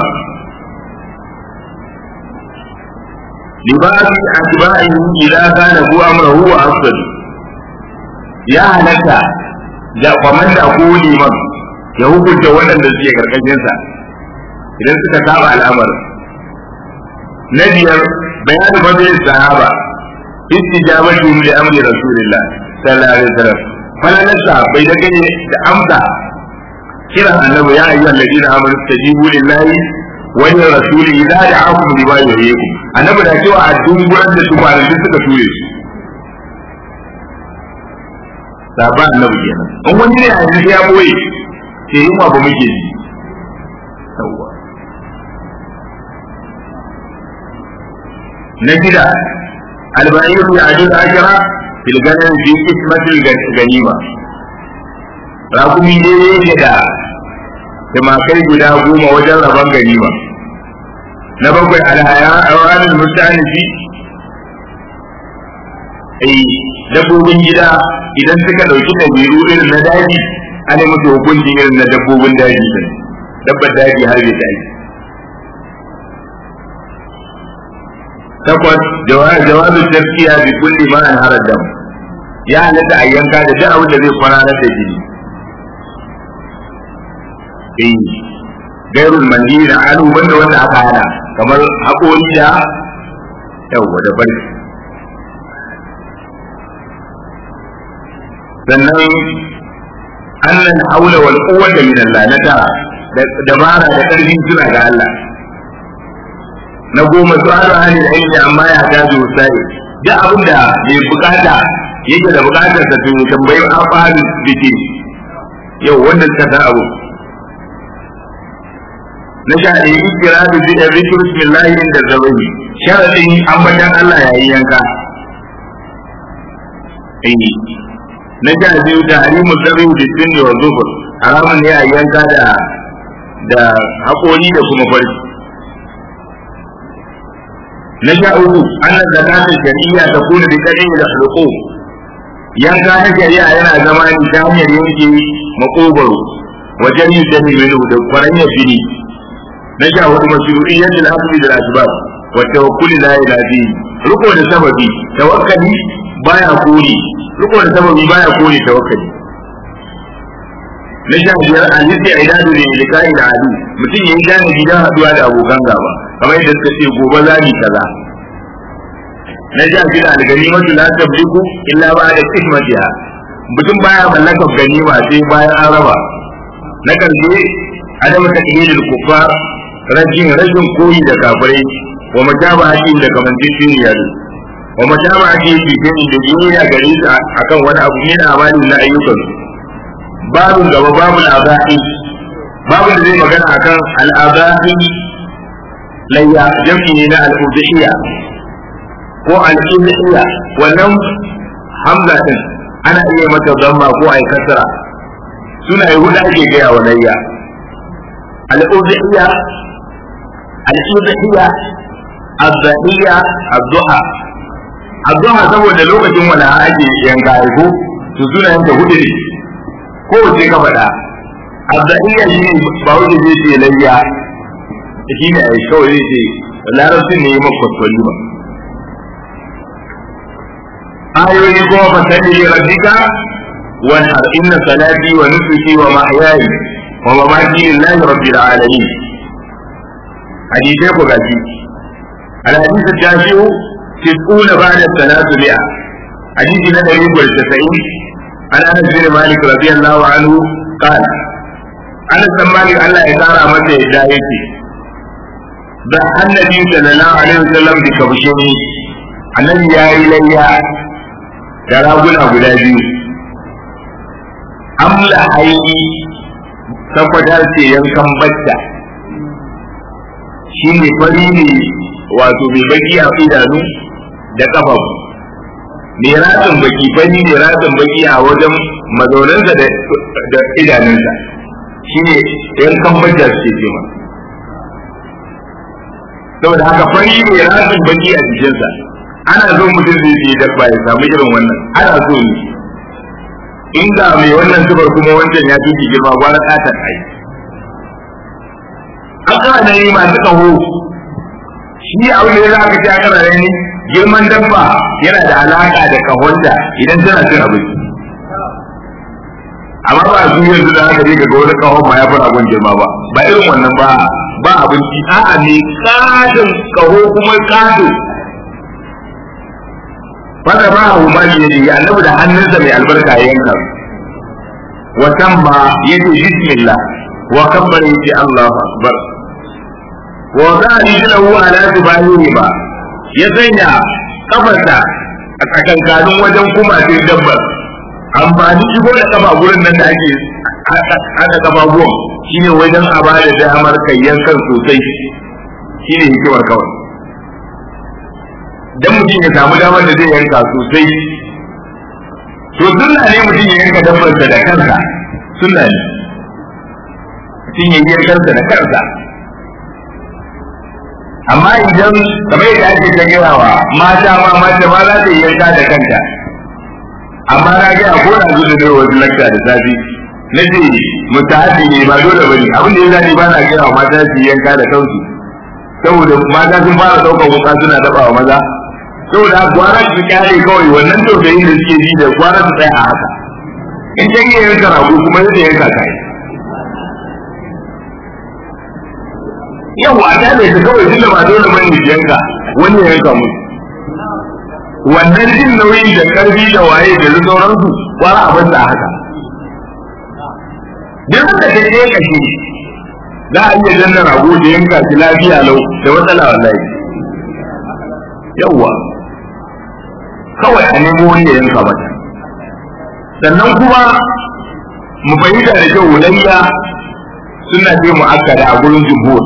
A: libasi atba'ihi idza kana hu amruhu wa afdal ya halatta da kwamanda ko liman ya hukunta waɗanda suke karkashinsa idan suka saba al'amarin na biyar bayan fadilin sahaba istijabatihim li amri rasulillah sallallahu alaihi wasallam falalan sahabbai da gane da amsa kiran annabi ya ayyuhal ladina amanu istajibu lillahi wa li rasuli idza da'akum lima yuhyikum annabi da cewa a dunguran da su malamin suka ture su sahaba annabi kenan in wani ne a yanzu ya boye ke yin ba muke ji yawwa na shida albayiru ya ajiyar ashira filganin fi ismatil ganima rakumi daidai yake da tumakai guda goma wajen rabon ganima na bakwai alhaya a ranar mutanifi ai dabbobin gida idan suka ɗauki ɗabi'u irin na daji ana musu hukunci irin na dabbobin daji din dabbar daji har bai daji takwas jawabin tafiya bi kulli ma an harar dam ya halatta a yanka da duk abin da zai kwararar da jini eh gairul manhiri na anu wanda wanda aka hana kamar haƙori da yawwa da bari sannan annan haula wal quwwata min Allah na tara da dabara da ƙarfi suna ga Allah na goma su haɗu hannun ilmi amma ya tafi wasai duk abin da mai bukata yake da bukatar sa tun tambayi an fahimci biki yau wanda suka san abu na sha ɗaya ikira da zai ɗari bismillahi inda zabahi sharaɗin ambatan Allah yayin yanka na sha biyu da harimu zabihu da sunni wa zufur haramun ne a yanka da da haƙori da kuma farki na sha uku annan zakatul shari'a ta kuna da kadai da hulqu yanka na shari'a yana zama ne ta hanyar yanke makogaro wajen yin dami minu da kwaranya fili na sha hudu mashru'iyyatul asli da asbab wa tawakkuli la ilaha illa riko da sababi tawakkali baya kore riko da sababi baya kore tawakkali na sha biyar a nufi a idadu da ilikai da adu mutum ya yi gane gidan haduwa da abokan gaba kamar yadda suka ce gobe za mu kaza na ja shi da alganimatu la tabliku illa ba da kismatiha mutum baya mallakar ganima sai bayan an raba na karshe adamu taqlidul kuffar rajin rashin koyi da kafirai wa mutaba'ati da kamanceceniya wa mutaba'ati fi shay'in da duniya gari akan wani abu min amalin na ayyukan babu gaba babu al'adai babu da zai magana akan al'adai layya jam'i ne na al'udhiyya ko al'udhiyya wannan hamza din ana iya mata zamma ko ai kasara suna yi hudu ake gaya wa layya al'udhiyya al'udhiyya الضحية الضحى الضحى saboda lokacin wala ake yanka aiko to suna yanka hudu ne ko wace ka faɗa الضحية shi ne ba wuce zai ce layya shi ne a kawai zai ce larabci ne yi makwaswali ba ayoyi kuma fasali ne rabbika wani har inna salati wa nusuki wa mahyayi wa mamaki lillahi rabbil alamin hadisai ku gashi الحديث التاسع تسعون بعد الثلاثمائة حديث ندري والتسعين عن أنس بن مالك رضي الله عنه قال أنس بن مالك الله يقارى متى هدايتي ضحى النبي صلى الله عليه وسلم بكبشين النبي يا إلي يا ربنا guda biyu amla haini tabbatar ce yankan bacca shi ne fari ne wato mai baki a idanu da kafafu mai ratsin baki fani mai ratsin baki a wajen mazaunansa da idanunsa shine yan kambajar ce ce ma saboda haka fari mai ratsin baki a jikinsa ana so mutum zai je dabba ya samu irin wannan ana so ne inda mai wannan zubar kuma wancan ya fi girma gwara katar ai an kana yi masu kaho shi abin da ya za ka ci aka rare ni girman dabba yana da alaka da kahonta idan tana cin abinci amma ba su yanzu da aka je ga wani kahon ma ya fi abin girma ba ba irin wannan ba ba abinci a'a ne kadin kaho kuma kado fada ba a umar ya ji annabi da hannunsa mai albarka ya yanka watan ba ya ce bismillah wa kabbar ya ce Allahu akbar wa za a yi lahu ala tubahihi ba ya sanya kafarsa a tsakankanin wajen kuma sai dabbar amfani shigo da kafa gurin nan da ake haka kafafuwan shine wajen a ba da damar kayyan kan sosai shine hikimar kawai dan mutum ya samu damar da zai yanka sosai to sunna ne mutum ya yanka dabbarsa da kansa sunna ne mutum ya yi kansa da kansa amma idan kamar yadda ake ta gayawa mata ma mata ma za ta yi yanka da kanta amma na gaya ko na zo da dai wasu lakta da safi na ce mutahabi ne ba dole bane abin da ya zani ba na gaya wa mata su yi yanka da kansu saboda mata sun fara ɗaukar wuka suna daɓa wa maza saboda gwara su kyale kawai wannan tausayin da suke ji da gwara su tsaya a haka in ta iya yanka rago kuma yadda yanka kai yawa ta ne ta kawai tunda ba dole bane su yanka wani ya yanka mu wannan jin nauyi da karfi da waye da sauransu gwara abin da haka duk da ta je kashi za a iya danna rago da yanka shi lafiya lau da matsala wallahi yawa kawai a nemo wani ya yanka mata sannan kuma mu fahimta da kyau layya suna ce mu akkada a gurin jumhur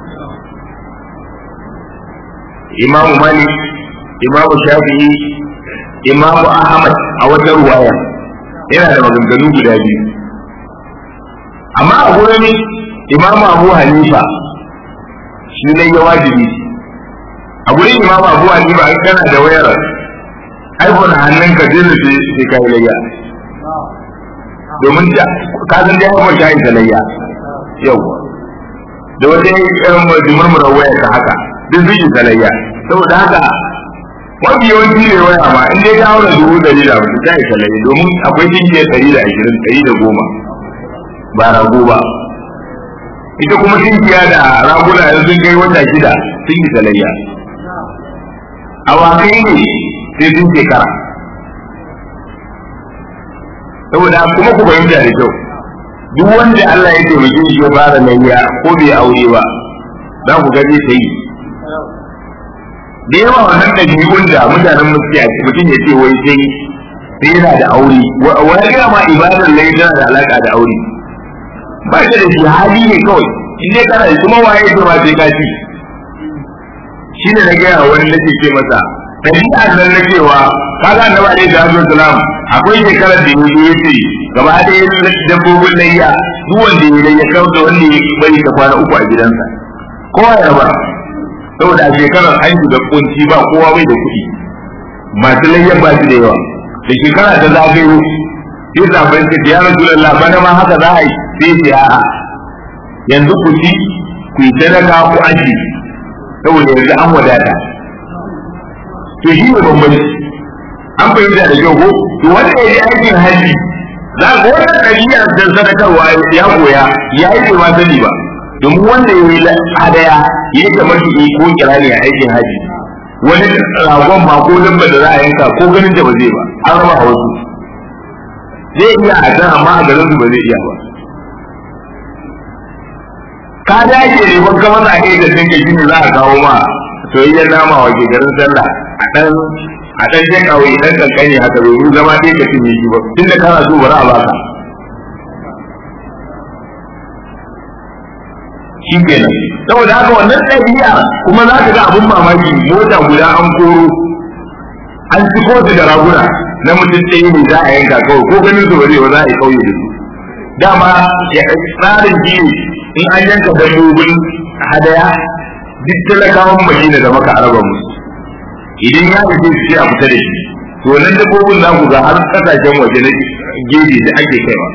A: imamu malik imamu shafi'i imamu ahmad a wata ruwaya yana da maganganu guda biyu amma a gurin imamu abu hanifa shi ne ya wajibi a gurin imamu abu hanifa in kana da wayar iphone a hannun ka zai nufi sai ka yi layya domin ka san dai iphone ta yi ta layya yau da wata yan murmurar wayar ka haka duk zai yi ta layya saboda haka mafi yawanci ne waya ma in dai ta haura dubu ɗari da hamsin ta yi ta layya domin akwai tinkiya ɗari da ashirin ɗari da goma ba rago ba ita kuma tinkiya da raguna yanzu sun kai wata shida sun yi talayya awakai ne sai sun shekara saboda kuma ku fahimta da kyau duk wanda Allah ya taimake shi ya fara layya ko bai aure ba za ku ga zai sai da yawa wannan ɗabi'un da mutanen musulmi a mutum ya ce wai sai sai yana da aure wani gina ma ibadar lai tana da alaka da aure ba shi da shi hali ne kawai in dai kana da kuma waye ce ma sai ka ci shi ne na gaya wani nake ce masa ɗabi'ar nan na cewa kaga annabi alaihi salatu wasalam akwai shekarar da yanzu ya ce gaba ɗaya dabbobin layya duk wanda ya layya kawai da wanda ya bari ta kwana uku a gidansa kowa ya ba saboda a shekarar an da kunci ba kowa bai da kuɗi masu layyan ba su da yawa da shekara ta zagayo sai zafin ka ya rasulullah bana ma haka za a yi sai ce a'a yanzu ku ci ku yi sadaka ku aji saboda yanzu an wadata to shi ne bambanci an fahimta da kyau ko to wanda ya yi aikin haji za ga wannan ɗabi'a da sadakarwa ya koya ya yi ma sani ba domin wanda ya yi hadaya ya yi kamar ko kirani a aikin haji wani ragon ba ko dabba da za a yanka ko ganin da ba zai ba an raba a wasu zai iya a can amma a garin su ba zai iya ba ka dace ne ban kamar a kai da tinka shi ne za a kawo ma soyayyar nama wa ke garin sallah a ɗan a ɗan jan kawai ɗan kankani haka domin zama ɗaya ka cinye shi ba tun da kana so ba za a baka shi kenan saboda haka wannan ɗabi'a kuma za ka ga abin mamaki mota guda an koro an ci kotu da raguna na mutum ɗaya ne za a yanka kawai ko ganin su ba zai ba za a yi kauye da su dama tsarin jini in an yanka dabbobin hadaya duk talakawan madina da maka araba musu idan ya nufi su a fita da shi to nan dabbobin za ku ga har kasashen waje na gefe da ake kaiwa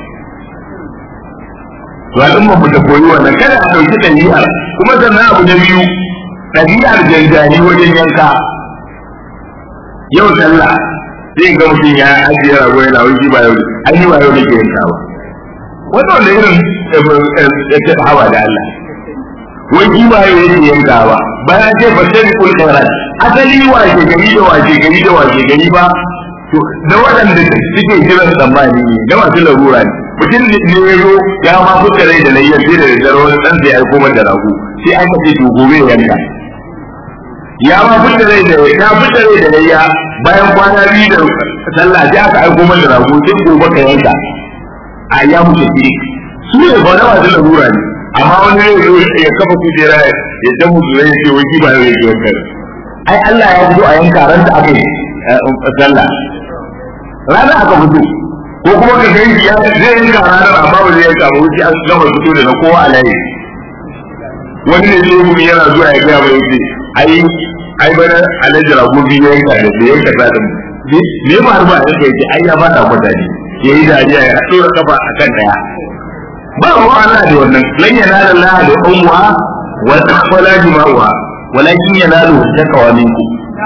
A: to al'umma mu ta koyi wannan kada a ɗauki ɗabi'ar kuma sannan abu na biyu ɗabi'ar janjani wajen yanka yau sallah sai ga mutum ya ajiye rago yana wuce ba yau an yi ba yau da ke yanka ba wannan wanda irin hawa da Allah wai ki ba yau yake yanka ba bayan ce fa sai kul khairat asali washe gari da washe gari da washe gari ba to da waɗanda suke jiran tsammani ne da masu larura ne mutum ne ya zo ya ma fuka rai da layyar sai da daddare wani ɗan sai aiko mata da rago sai aka ce to gobe ya yanka ya ma fuka rai da ya fuka rai da layya bayan kwana biyu da sallah sai aka aiko mata da rago sai gobe ka yanka a ya mutu ce su ne ba na masu larura ne amma wani ne zo ya kafa kujera ya ta mutu zai ce wai ba zai yi wanka ai Allah ya fito a yanka ran da aka yi sallah rana aka fito ko kuma ka gani ya zai yanka ranar amma ba zai yanka ba wuce an gama fito da na kowa a layi wani ne zai mu yana zuwa ya gaya mai wuce ai ai bana alhaji rago biyu ya yanka da bai yanka sa din me ma har ba yanka yake ai ya fada kwata ne ya yi dariya ya tsora kafa a kan daya ba ruwa Allah da wannan lan yanala Allah da ummuha wa taqwala jima'uha walakin yanalu taqwa minkum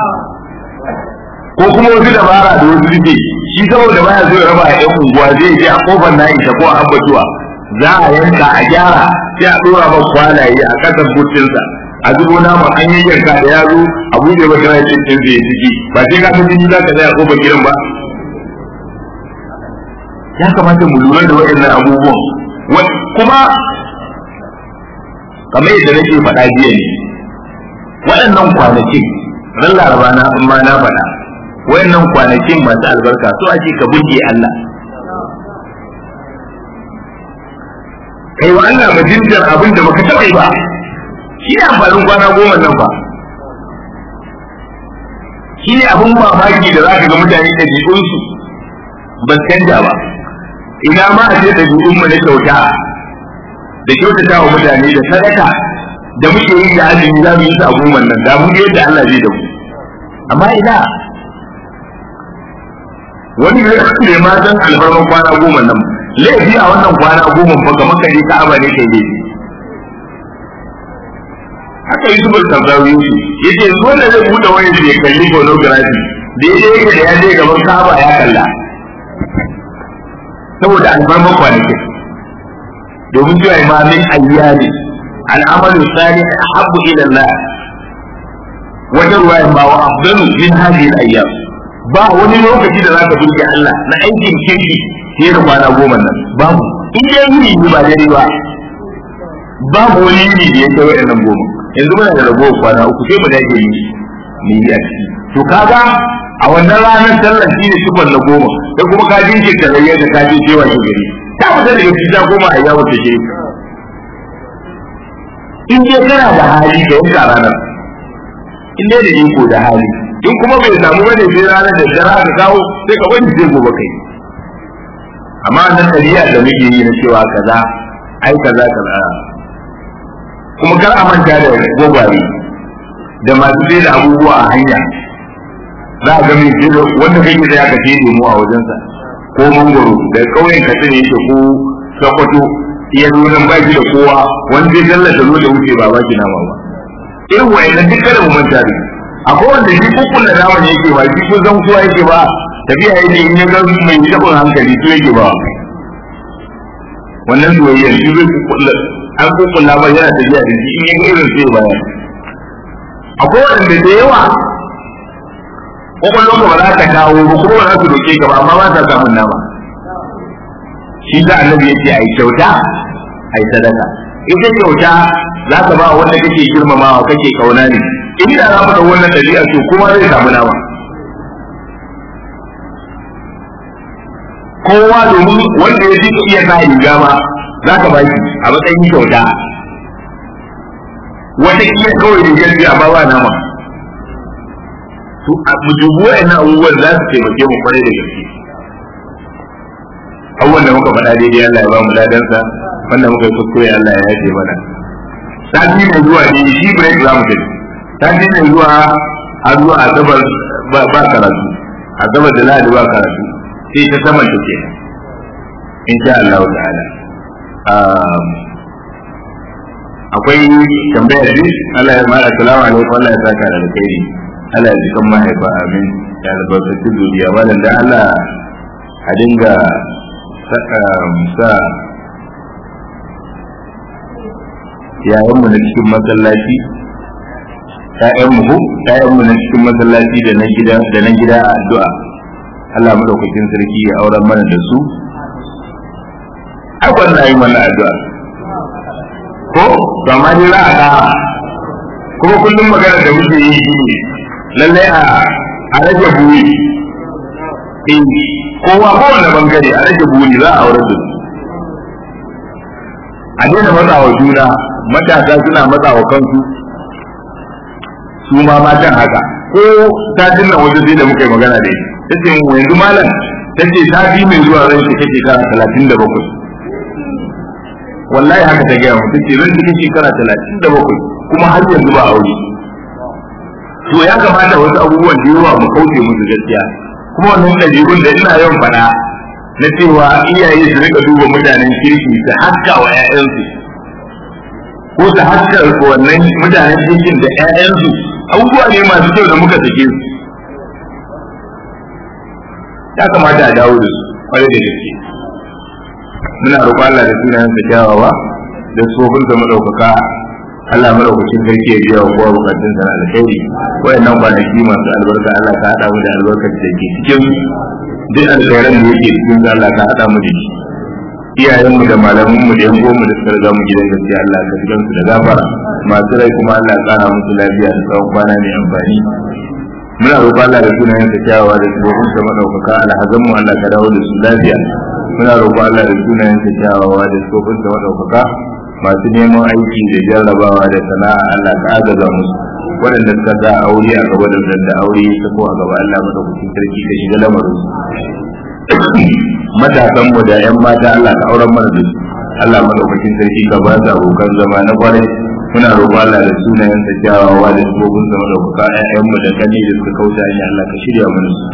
A: ko kuma wasu dabara da wasu suke shi saboda baya so ya raba a yan unguwa zai je a kofar na isa ko a abbatuwa za a yanka a gyara sai a dora ba kwalaye a kasar butinsa a zubo nama an yi yanka da yaro a buɗe ba kana cin cin zai ciki ba sai ka san jini za ka zai a kofar gidan ba ya kamata mu lura da waɗannan abubuwan kuma kamar yadda nake faɗa jiya ne waɗannan kwanakin ran laraba na ma na faɗa wayannan kwanakin masu albarka so ake ka burge Allah kai wa Allah majinjar abin da baka taɓa yi ba shi ne amfanin kwana goma nan ba shi ne abin mamaki da za ka ga mutane da jikinsu ba canja ba ina ma a ce da jikin mu na kyauta da kyautata wa mutane da sadaka da muke yi da azumi za mu yi su a goma nan da mu yadda Allah zai da mu amma ina wani ne ma san alfarman kwana goma nan laifi a wannan kwana goma ba kamar kare ka aba ne kai laifi haka yi zubar sardawi ya ce wanda zai buɗe wani ya kalli pornography daidai yake da ya je gaban kaba ya kalla saboda alfarman kwanakin domin cewa imamin ayyali al'amalu salih ahabbu ila Allah wata ruwaya ba wa afdalu min hadhihi al-ayyam ba wani lokaci da zaka burge Allah na aikin kirki fiye da kwana goma nan babu in dai yini ne ba dare ba babu wani yini da ya kai wa'annan goma yanzu muna da ragowar kwana uku sai mu dage yi ni a ciki to kaga a wannan ranar sallar shi ne sifar na goma da kuma ka jinke ka rayya da ka je cewa shi gari ta fita daga fita goma a yawon ta shiri in dai kana da hali ka yanka ranar in dai da iko da hali in kuma bai samu bane sai ranar da jara ka kawo sai ka bani sai gobe kai amma nan kariya da muke yi na cewa kaza ai kaza kaza kuma kar a manta da gwagware da masu sai da abubuwa a hanya za a ga mai sai da wanda kake da ya kace lemu a wajensa ko mangoro da kauyen ka ne yake ko sakwato iya nuna baki da kowa wanda zai tallata zo da wuce ba baki nama ba irin wayannan duk kada mu manta da akwai wanda shi kukun da nama ne yake ba shi ko zan kuwa yake ba tafiya yake in ya ga mai tabin hankali to yake ba wannan soyayya shi zai kukkulla an kukkulla ba yana tafiya da shi in ya ga irin sai baya akwai wanda da yawa kwakwalwar ka ba za ta kawo ba kuma ba za su doke ka ba amma ba ta samun nama shi da annabi yace ai kyauta ai sadaka ita kyauta za ka ba wanda kake girmamawa kake kauna ne in da za mu da wannan dabi'a to kuma zai samu nama kowa domin wanda ya ji iya sa riga ma za ka ba shi a matsayin kyauta wata iya kawai rigar biya ba ba nama to mu dubu wa'annan abubuwan za su taimake mu kwarai da gaske abubuwan da muka faɗa daidai Allah ya ba mu ladansa wanda muka yi kuskure Allah ya yafe mana sati mai zuwa ne shi break za mu tafi sati mai zuwa har zuwa asabar ba karatu asabar da lahadi ba karatu sai ta saman take insha Allah ta'ala akwai tambayar ne Allah ya mara salamu alaikum Allah ya saka da alkhairi Allah ya jikan mahaifa amin ya albarkaci zuriya wannan da Allah a dinga sa yayanmu na cikin masallaci ƴaƴanmu ko ƴaƴanmu na cikin masallaci da na gida da na gida a addu'a Allah madaukakin sarki ya auren mana da su ai wannan yi mana addu'a ko to amma dai za a ga kuma kullum magana da muke yi shine lallai a a rage buri in kowa kowane bangare a rage buri za a aure da su a daina matsawa juna matasa suna matsawa kansu su ma matan haka ko satin nan wajen da muka yi magana da ita ta ce yanzu malam ta ce sati mai zuwa zan shi kake shekara talatin da bakwai wallahi haka ta gaya mu ta ce zan shi kake shekara talatin da bakwai kuma har yanzu ba aure to ya kamata wasu abubuwan da yawa mu kauce musu gaskiya kuma wannan ɗabi'un da ina yawan faɗa na cewa iyaye su rika duba mutanen kirki su haska wa 'ya'yansu ko su haska wannan mutanen kirkin da 'ya'yansu abubuwa ne masu kyau da muka sake su ya kamata a dawo da su kwarai da gaske muna roƙon Allah da sunayen sa kyawawa da tsofin sa madaukaka Allah madaukakin sarki ya biya wa kowa bukatun sa na alkhairi wayannan kwanaki masu albarka Allah ka hada mu da albarkar da ke cikin duk alkhairan da yake cikin sa Allah ka hada mu da shi iyayenmu da malamanmu da yan mu da suka riga mu gidan gaskiya Allah ka jigan su da gafara masu rai kuma Allah ya kara musu lafiya da tsawon kwana mai amfani muna roƙon Allah da sunayen sa kyawawa da tsohon sa madaukaka alhazan mu Allah ka dawo da su lafiya muna roƙon Allah da sunayen sa kyawawa da tsohon sa madaukaka masu neman aiki da jarrabawa da sana'a Allah ka agaza musu waɗanda suka sa aure a gaba da da aure ta ko a gaba Allah madaukakin sarki ka shiga lamarin matasan mu da yan mata Allah ka auren mana da su Allah madaukakin sarki ka ba su abokan zama na kwarai muna roƙon Allah da sunayen sa kyawawa da sabobin sa madaukaka ƴaƴan mu da kani da suka kauta hanya Allah ka shirya mana su